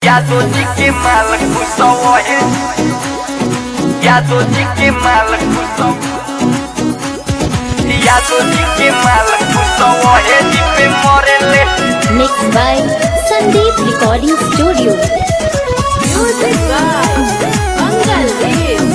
Jato de que mala com sol Jato de que mala com sol Jato de que mala com sol De pemorele Mixed by Sandeep Recording Studio. Music by Mangal Dev.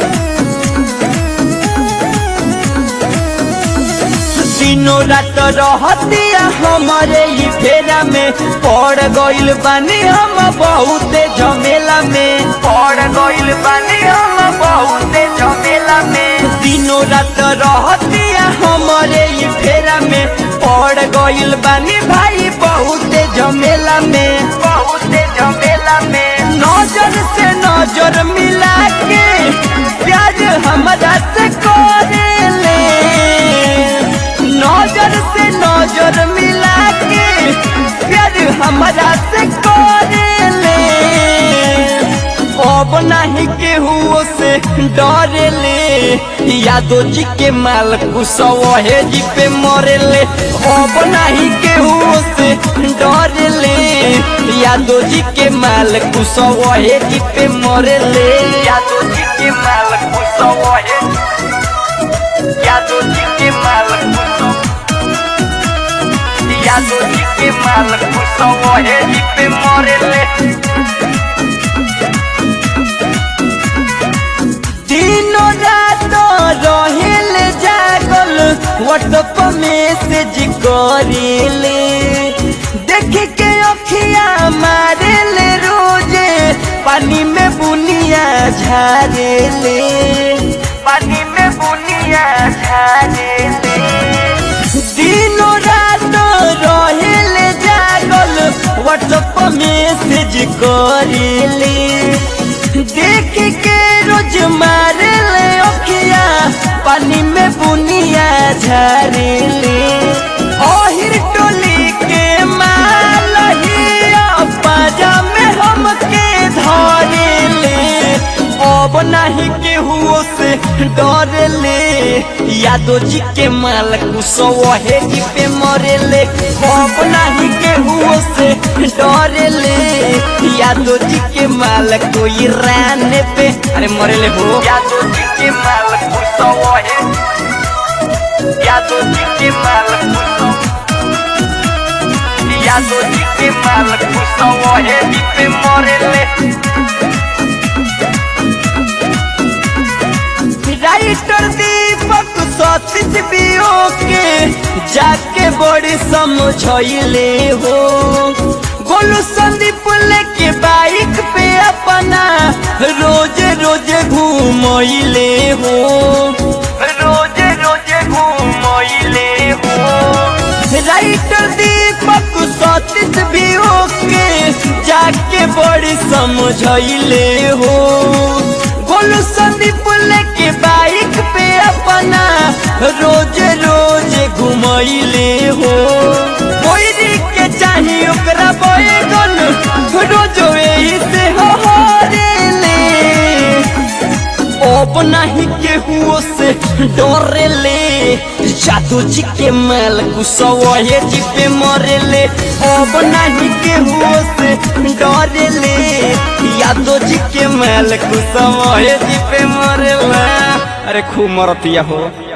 दिनों रात रहतिया हमारे ही फेरा में पड़ गइल बानी हम बहुते झमेला में पड़ गइल बानी हम बहुते झमेला में दिनों रात रहतिया हमारे ही फेरा में पड़ गइल बानी भाई बहुते झमेला में बहुते झमेला में नजर से नजर मिला के प्यार हमरा से करेले नजर से नजर मिला के प्यार हमरा से करेले अब नहीं केहू से डरेले यादो जी के माल कुसवे जी पे मरेले अब नहीं केहू से डरेले यादो जी के माल कुसवे जी पे मरेले यादो जी के माल कुसवे यादो जी के माल कुसवे यादो जी के माल कुसवे जी पे मरेले दिनों रात रहेल जागल व्हाट्सएप मैसेज करेले देख के अखिया मारेले रोजे पानी में बुनिया झारेले पानी में बुनिया झारेले दिनों रात रहेले जागल व्हाट्सएप मैसेज करेले देख के रोज मारेले अखिया पानी में बुनिया झरेले ओहिर टोली के मालहिया पाजा में हमके धरेले अब नहीं केहू से डरेले यादो जी के माल कुसवे जी पे मरेले अब नहीं केहू से डरेले यादो जी के माल कोई राने पे अरे मरेले हो यादो जी के माल कुसवे यादो जी के माल कुसवे यादो जी के माल कुसवे जी पे मरेले राइटर दीपक सतीश बियो के जाके बड़ी समझले हो गोलू संदीप लेके बाइक पे अपना रोज रोज घूमले हो रोज रोज घूमले हो राइटर दीपक सतीश बियो के जाके बड़ी समझले हो गोलू संदीप लेके बाइक पे अपना रोज रोज घुमैले हो कोई के चाही ओकरा बैगन रोज यही से हो हरेले अब नहीं केहू से डरेले जादू जी के माल कुसवे जी पे मरेले अब नहीं केहू से डरेले यादो जी के माल कुसवे जी पे मरेला अरे खूब मरतिया हो